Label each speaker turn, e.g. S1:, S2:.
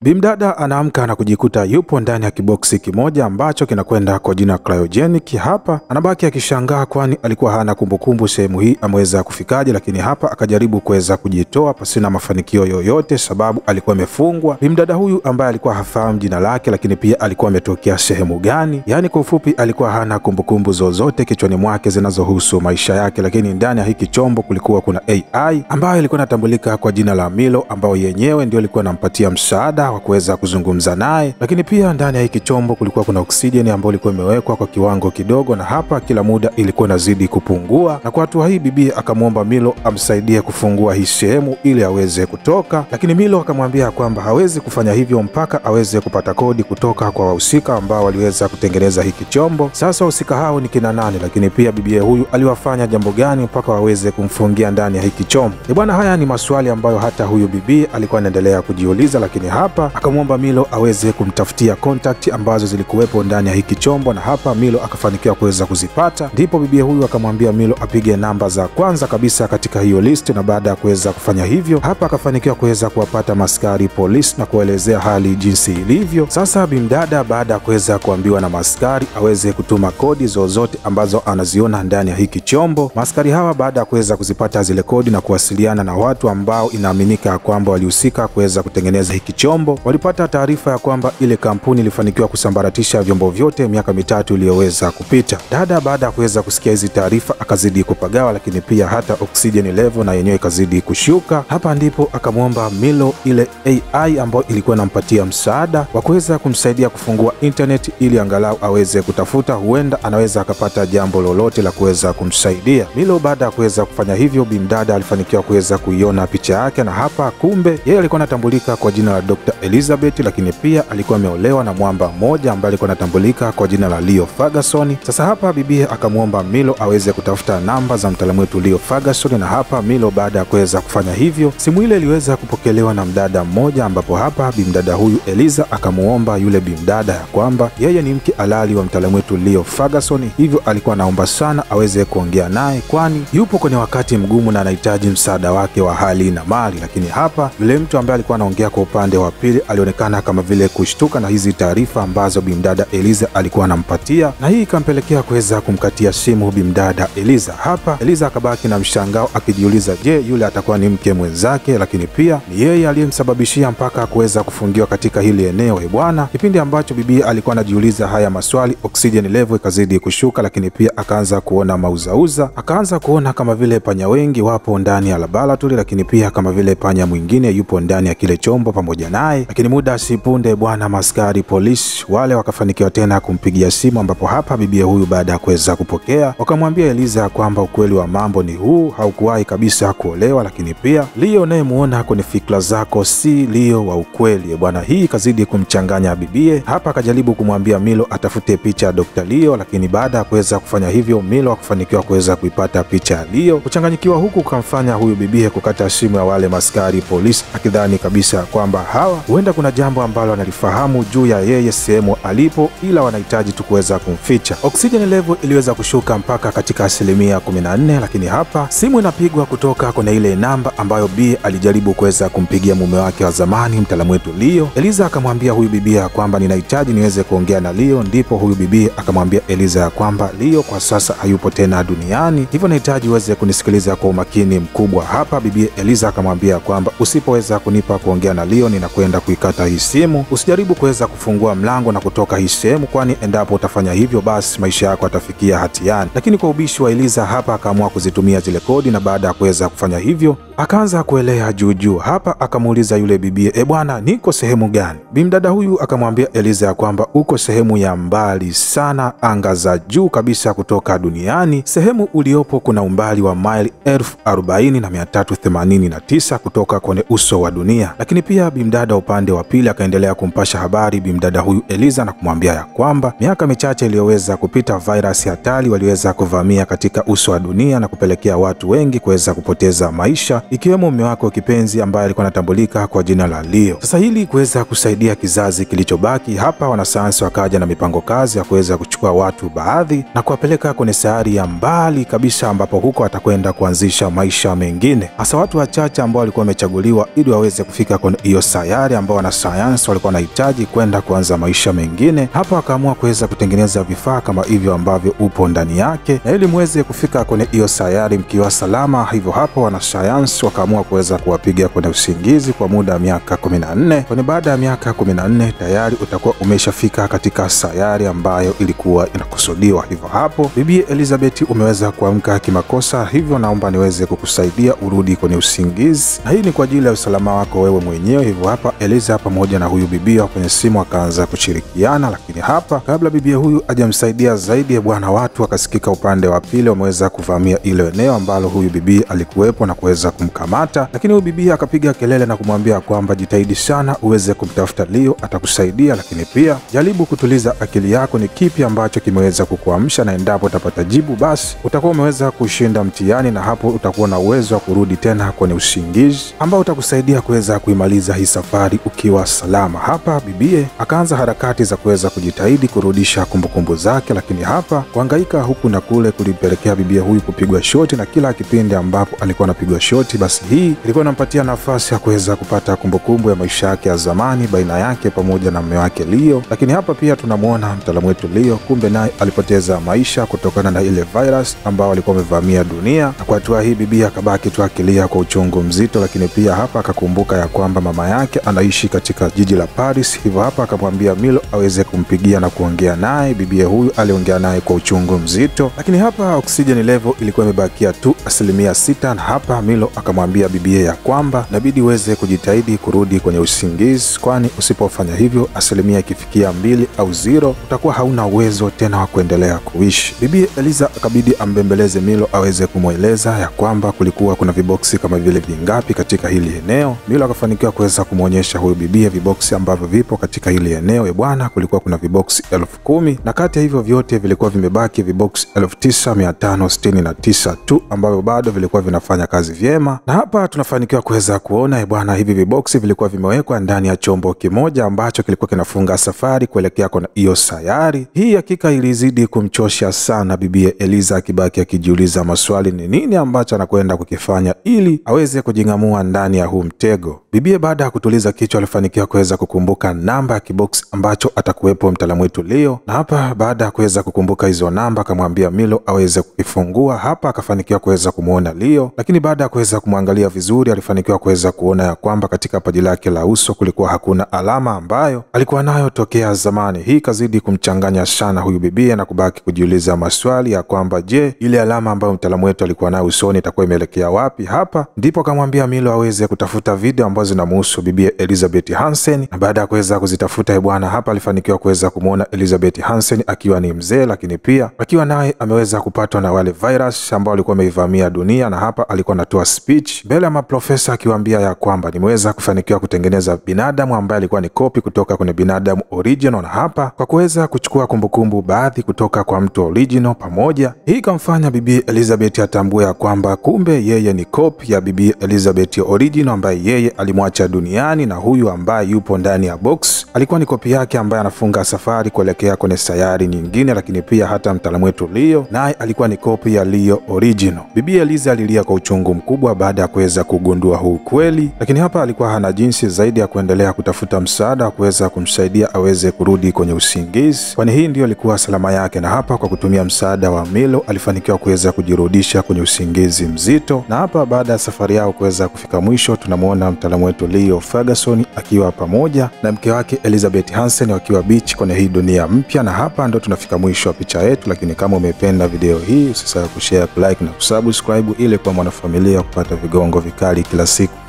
S1: Bimdada anaamka na kujikuta yupo ndani ya kiboksi kimoja ambacho kinakwenda kwa jina cryogenic. Hapa anabaki akishangaa, kwani alikuwa hana kumbukumbu sehemu hii ameweza kufikaje, lakini hapa akajaribu kuweza kujitoa pasina mafanikio yoyote, sababu alikuwa amefungwa. Bimdada huyu ambaye alikuwa hafahamu jina lake, lakini pia alikuwa ametokea sehemu gani, yaani kwa ufupi alikuwa hana kumbukumbu zozote kichwani mwake zinazohusu maisha yake. Lakini ndani ya hiki chombo kulikuwa kuna AI ambayo ilikuwa inatambulika kwa jina la Milo, ambayo yenyewe ndio ilikuwa inampatia msaada wa kuweza kuzungumza naye. Lakini pia ndani ya hiki chombo kulikuwa kuna oksijeni ambayo ilikuwa imewekwa kwa kiwango kidogo, na hapa kila muda ilikuwa inazidi kupungua. Na kwa hatua hii bibi akamwomba Milo amsaidie kufungua hii sehemu ili aweze kutoka, lakini Milo akamwambia kwamba hawezi kufanya hivyo mpaka aweze kupata kodi kutoka kwa wahusika ambao waliweza kutengeneza hiki chombo. Sasa wahusika hao ni kina nani? Lakini pia bibie huyu aliwafanya jambo gani mpaka waweze kumfungia ndani ya hiki chombo? E bwana, haya ni maswali ambayo hata huyu bibi alikuwa anaendelea kujiuliza, lakini hapa akamwomba Milo aweze kumtafutia contact ambazo zilikuwepo ndani ya hiki chombo, na hapa Milo akafanikiwa kuweza kuzipata. Ndipo bibia huyu akamwambia Milo apige namba za kwanza kabisa katika hiyo list, na baada ya kuweza kufanya hivyo, hapa akafanikiwa kuweza kuwapata maskari polisi na kuelezea hali jinsi ilivyo. Sasa bimdada baada ya kuweza kuambiwa na maskari aweze kutuma kodi zozote ambazo anaziona ndani ya hiki chombo, maskari hawa baada ya kuweza kuzipata zile kodi na kuwasiliana na watu ambao inaaminika ya kwamba walihusika kuweza kutengeneza hiki chombo walipata taarifa ya kwamba ile kampuni ilifanikiwa kusambaratisha vyombo vyote miaka mitatu iliyoweza kupita. Dada baada ya kuweza kusikia hizi taarifa akazidi kupagawa, lakini pia hata oksijeni level na yenyewe ikazidi kushuka. Hapa ndipo akamwomba Milo ile AI ambayo ilikuwa inampatia msaada wa kuweza kumsaidia kufungua internet ili angalau aweze kutafuta, huenda anaweza akapata jambo lolote la kuweza kumsaidia. Milo baada ya kuweza kufanya hivyo, bimdada alifanikiwa kuweza kuiona picha yake, na hapa kumbe yeye alikuwa anatambulika kwa jina la Dr. Elizabeth, lakini pia alikuwa ameolewa na mwamba mmoja ambaye alikuwa anatambulika kwa jina la Leo Ferguson. Sasa hapa bibie akamwomba Milo aweze kutafuta namba za mtaalamu wetu Leo Ferguson, na hapa Milo baada ya kuweza kufanya hivyo, simu ile iliweza kupokelewa na mdada mmoja, ambapo hapa bimdada huyu Eliza akamuomba yule bimdada ya kwamba yeye ni mke halali wa mtaalamu wetu Leo Ferguson, hivyo alikuwa anaomba sana aweze kuongea naye, kwani yupo kwenye wakati mgumu na anahitaji msaada wake wa hali na mali. Lakini hapa yule mtu ambaye alikuwa anaongea kwa upande wa pili alionekana kama vile kushtuka na hizi taarifa ambazo bimdada Eliza alikuwa anampatia, na hii ikampelekea kuweza kumkatia simu bimdada Eliza. Hapa Eliza akabaki na mshangao akijiuliza, je, yule atakuwa ni mke mwenzake? Lakini pia ni yeye aliyemsababishia mpaka kuweza kufungiwa katika hili eneo. E bwana, kipindi ambacho bibi alikuwa anajiuliza haya maswali, oksijeni level ikazidi kushuka, lakini pia akaanza kuona mauzauza, akaanza kuona kama vile panya wengi wapo ndani ya laboratory, lakini pia kama vile panya mwingine yupo ndani ya kile chombo pamoja naye. Lakini muda sipunde bwana, maskari polisi wale wakafanikiwa tena kumpigia simu, ambapo hapa bibia huyu baada ya kuweza kupokea wakamwambia Eliza kwamba ukweli wa mambo ni huu, haukuwahi kabisa kuolewa, lakini pia Leo unayemuona kwenye fikra zako si Leo wa ukweli bwana. Hii ikazidi kumchanganya bibie. Hapa akajaribu kumwambia Milo atafute picha ya Dr. Leo, lakini baada ya kuweza kufanya hivyo Milo akufanikiwa kuweza kuipata picha ya Leo. Kuchanganyikiwa huku kukamfanya huyu bibie kukata simu ya wale maskari polisi, akidhani kabisa kwamba hawa huenda kuna jambo ambalo analifahamu juu ya yeye sehemu alipo, ila wanahitaji tu kuweza kumficha. Oxygen level iliweza kushuka mpaka katika asilimia 14, lakini hapa simu inapigwa kutoka kwenye ile namba ambayo B alijaribu kuweza kumpigia mume wake wa zamani mtaalamu wetu Leo. Eliza akamwambia huyu bibia ya kwamba ninahitaji niweze kuongea na Leo, ndipo huyu bibia akamwambia Eliza ya kwamba Leo kwa sasa hayupo tena duniani, hivyo nahitaji uweze kunisikiliza kwa umakini mkubwa. Hapa bibia Eliza akamwambia kwamba usipoweza kunipa kuongea na Leo ninakwenda kuikata hii simu. Usijaribu kuweza kufungua mlango na kutoka hii sehemu, kwani endapo utafanya hivyo, basi maisha yako yatafikia hatiani. Lakini kwa ubishi wa Eliza hapa akaamua kuzitumia zile kodi, na baada ya kuweza kufanya hivyo akaanza kuelea juujuu. Hapa akamuuliza yule bibie, e bwana, niko sehemu gani? Bimdada huyu akamwambia Eliza ya kwamba uko sehemu ya mbali sana, anga za juu kabisa kutoka duniani. Sehemu uliopo kuna umbali wa maili elfu arobaini na mia tatu themanini na tisa kutoka kwenye uso wa dunia. Lakini pia bimdada upande wa pili akaendelea kumpasha habari bimdada huyu Eliza na kumwambia ya kwamba miaka michache iliyoweza kupita, vairasi hatari waliweza kuvamia katika uso wa dunia na kupelekea watu wengi kuweza kupoteza maisha ikiwemo mume wake wa kipenzi ambaye alikuwa anatambulika kwa jina la Leo. Sasa ili kuweza kusaidia kizazi kilichobaki hapa, wanasayansi wakaja na mipango kazi ya kuweza kuchukua watu baadhi na kuwapeleka kwenye sayari ya mbali kabisa, ambapo huko atakwenda kuanzisha maisha mengine, hasa watu wachache ambao walikuwa wamechaguliwa ili waweze kufika kwenye hiyo sayari ambao wanasayansi walikuwa wanahitaji kwenda kuanza maisha mengine. Hapa wakaamua kuweza kutengeneza vifaa kama hivyo ambavyo upo ndani yake, na ili muweze kufika kwenye hiyo sayari mkiwa salama. Hivyo hapo wanasayansi wakaamua kuweza kuwapiga kwenye usingizi kwa muda wa miaka kumi na nne kwani baada ya miaka kumi na nne tayari utakuwa umeshafika katika sayari ambayo ilikuwa inakusudiwa. Hivyo hapo bibi Elizabeth umeweza kuamka kimakosa, hivyo naomba niweze kukusaidia urudi kwenye usingizi, na hii ni kwa ajili ya usalama wako wewe mwenyewe. Hivyo hapa Eliza pamoja na huyu bibia kwenye simu akaanza kushirikiana, lakini hapa kabla bibia huyu hajamsaidia zaidi, bwana, watu wakasikika upande wa pili wameweza kuvamia ile eneo ambalo huyu bibi alikuwepo na kuweza kumkamata, lakini huyu bibi akapiga kelele na kumwambia kwamba jitahidi sana uweze kumtafuta Leo, atakusaidia, lakini pia jaribu kutuliza akili yako, ni kipi ambacho kimeweza kukuamsha, na endapo utapata jibu, basi utakuwa umeweza kushinda mtihani, na hapo utakuwa na uwezo wa kurudi tena kwenye usingizi ambao utakusaidia kuweza kuimaliza hii safari ukiwa salama. Hapa bibie akaanza harakati za kuweza kujitahidi kurudisha kumbukumbu zake, lakini hapa kuhangaika huku na kule kulimpelekea bibie huyu kupigwa shoti, na kila kipindi ambapo alikuwa anapigwa shoti, basi hii ilikuwa inampatia nafasi ya kuweza kupata kumbukumbu ya maisha yake ya zamani baina yake pamoja na mume wake Leo. Lakini hapa pia tunamwona mtaalamu wetu Leo, kumbe naye alipoteza maisha kutokana na ile virus ambao alikuwa amevamia dunia, na kwa hatua hii bibi akabaki tu akilia kwa uchungu mzito, lakini pia hapa akakumbuka ya kwamba mama yake anaishi katika jiji la Paris. Hivyo hapa akamwambia Milo aweze kumpigia na kuongea naye. Bibia huyu aliongea naye kwa uchungu mzito, lakini hapa oxygen level ilikuwa imebakia tu asilimia sita, na hapa Milo akamwambia bibia ya kwamba inabidi uweze kujitahidi kurudi kwenye usingizi, kwani usipofanya hivyo asilimia ikifikia mbili au zero utakuwa hauna uwezo tena wa kuendelea kuishi. Bibi Eliza akabidi ambembeleze Milo aweze kumweleza ya kwamba kulikuwa kuna viboksi kama vile vingapi katika hili eneo. Milo akafanikiwa kuweza kumwonyesha huyu bibia viboksi ambavyo vipo katika hili eneo. E bwana, kulikuwa kuna viboksi elfu kumi na kati ya hivyo vyote vilikuwa vimebaki viboksi elfu tisa mia tano sitini na tisa tu ambavyo bado vilikuwa vinafanya kazi vyema, na hapa tunafanikiwa kuweza kuona e bwana, hivi viboksi vilikuwa vimewekwa ndani ya chombo kimoja ambacho kilikuwa kinafunga safari kuelekea kwenye hiyo sayari. Hii hakika ilizidi kumchosha sana bibia Eliza, akibaki akijiuliza maswali, ni nini ambacho anakwenda kukifanya ili aweze kujing'amua ndani ya huu mtego. Bibie baada ya kutuliza kichwa alifanikiwa kuweza kukumbuka namba ya kiboksi ambacho atakuwepo mtaalamu wetu Leo, na hapa baada ya kuweza kukumbuka hizo namba akamwambia Milo aweze kukifungua. Hapa akafanikiwa kuweza kumwona Leo, lakini baada ya kuweza kumwangalia vizuri alifanikiwa kuweza kuona ya kwamba katika paji lake la uso kulikuwa hakuna alama ambayo alikuwa nayo tokea zamani. Hii ikazidi kumchanganya sana huyu bibie na kubaki kujiuliza maswali ya kwamba je, ile alama ambayo mtaalamu wetu alikuwa nayo usoni itakuwa imeelekea wapi? Hapa ndipo akamwambia Milo aweze kutafuta video ambazo zinamuhusu bibie Elizabeth Hansen, na baada ya kuweza kuzitafuta bwana, hapa alifanikiwa kuweza kumwona Elizabeth Hansen akiwa ni mzee, lakini pia akiwa naye ameweza kupatwa na wale virus ambao walikuwa wameivamia dunia, na hapa alikuwa anatoa speech mbele ya maprofesa akiwaambia ya kwamba nimeweza kufanikiwa kutengeneza binadamu ambaye alikuwa ni kopi kutoka kwenye binadamu original, na hapa kwa kuweza kuchukua kumbukumbu baadhi kutoka kwa mtu original pamoja. Hii ikamfanya bibi Elizabeth atambue ya kwamba kumbe yeye ni kopi ya bibi Elizabeth original ambaye yeye alimwacha duniani, na huyu ambaye yupo ndani ya box alikuwa ni kopi yake ambaye anafunga safari kuelekea kwenye sayari nyingine. Lakini pia hata mtaalamu wetu Leo naye alikuwa ni kopi ya Leo original. Bibi Eliza alilia kwa uchungu mkubwa baada ya kuweza kugundua huu kweli, lakini hapa alikuwa hana jinsi zaidi ya kuendelea kutafuta msaada wa kuweza kumsaidia aweze kurudi kwenye usingizi, kwani hii ndiyo ilikuwa salama yake. Na hapa kwa kutumia msaada wa Milo alifanikiwa kuweza kujirudisha kwenye usingizi mzito, na hapa baada ya safari yao kuweza kufika mwisho, tunamwona mtaalamu wetu Leo Ferguson akiwa pamoja na mke wake Elizabeth Hansen wakiwa beach kwenye hii dunia mpya, na hapa ndo tunafika mwisho wa picha yetu. Lakini kama umependa video hii usisahau kushare, kulike na kusubscribe ili kuwa mwanafamilia kupata vigongo vikali kila siku.